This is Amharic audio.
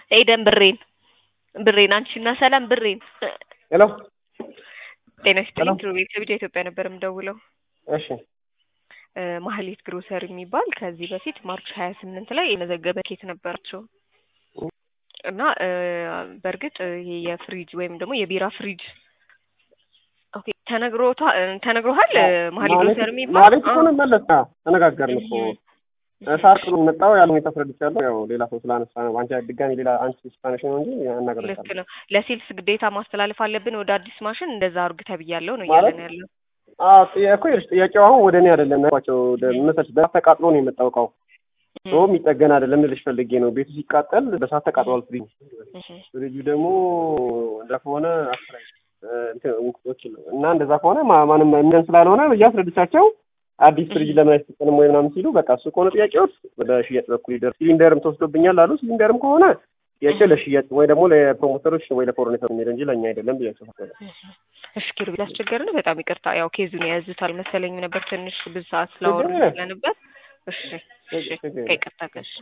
ኤደን ብሬን ብሬን አንቺና ሰላም ብሬን ሄሎ ጤና ይስጥልኝ ሰላም። ኪሩቤል ከቢጃ ኢትዮጵያ ነበር የምደውለው እሺ እ ማህሌት ግሮሰር የሚባል ከዚህ በፊት ማርች ሀያ ስምንት ላይ የመዘገበ ኬት ነበራቸው እና እ በእርግጥ ይሄ የፍሪጅ ወይም ደግሞ የቢራ ፍሪጅ ኦኬ ተነግሮታ ተነግሮሃል እ ማህሌት ግሮሰር የሚባል ማለት አ- እኮ ነው መለስ አዎ፣ ተነጋገርን እኮ ሳር ቅሉ መጣው ያለው ሁኔታ አስረድቻለሁ። ያው ሌላ ሰው ስላነሳ ነው አንቺ ድጋሚ ሌላ አንቺ ስፓኒሽ ነው እንጂ ልክ አናገርሻለሁ ነው ለሴልስ ግዴታ ማስተላለፍ አለብን ወደ አዲስ ማሽን እንደዛ አርግ ተብያለሁ ነው ማለት እያለን ያለው አዎ ጥያ- እኮ ይኸውልሽ ጥያቄው አሁን ወደ እኔ አይደለም ያልኳቸው መሰለሽ በሳት ተቃጥሎ ነው የመጣው እቃው ሶ የሚጠገን አይደለም ልልሽ ፈልጌ ነው ቤቱ ሲቃጠል በሳት ተቃጥሏል ፍሪጅ ፍሪጁ ደግሞ እንደ ከሆነ አስራይ እንትን ውስጦች ነው እና እንደዛ ከሆነ ማ- ማንም የሚለን ስላልሆነ ብዬ አስረድቻቸው አዲስ ፍሪጅ ለምን አይሰጠንም ወይ ምናምን ሲሉ በቃ እሱ ከሆነ ጥያቄዎች ወደ ሽያጭ በኩል ይደርስ ሲሊንደርም ተወስዶብኛል አሉ ሲሊንደርም ከሆነ ጥያቄ ለሽያጭ ወይ ደግሞ ለፕሮሞተሮች ወይ ለፎርኔተር የሚሄድ እንጂ ለእኛ አይደለም ብያቸው ፈቀደ እሺ ኪሩቤል አስቸገርን በጣም ይቅርታ ያው ኬዙን የያዙት አልመሰለኝም ነበር ትንሽ ብዙ ሰዓት ስላወሩ ችግር የለም። ስለነበር እሺ እሺ ችግር የለም። ከይቅርታ ጋር እሺ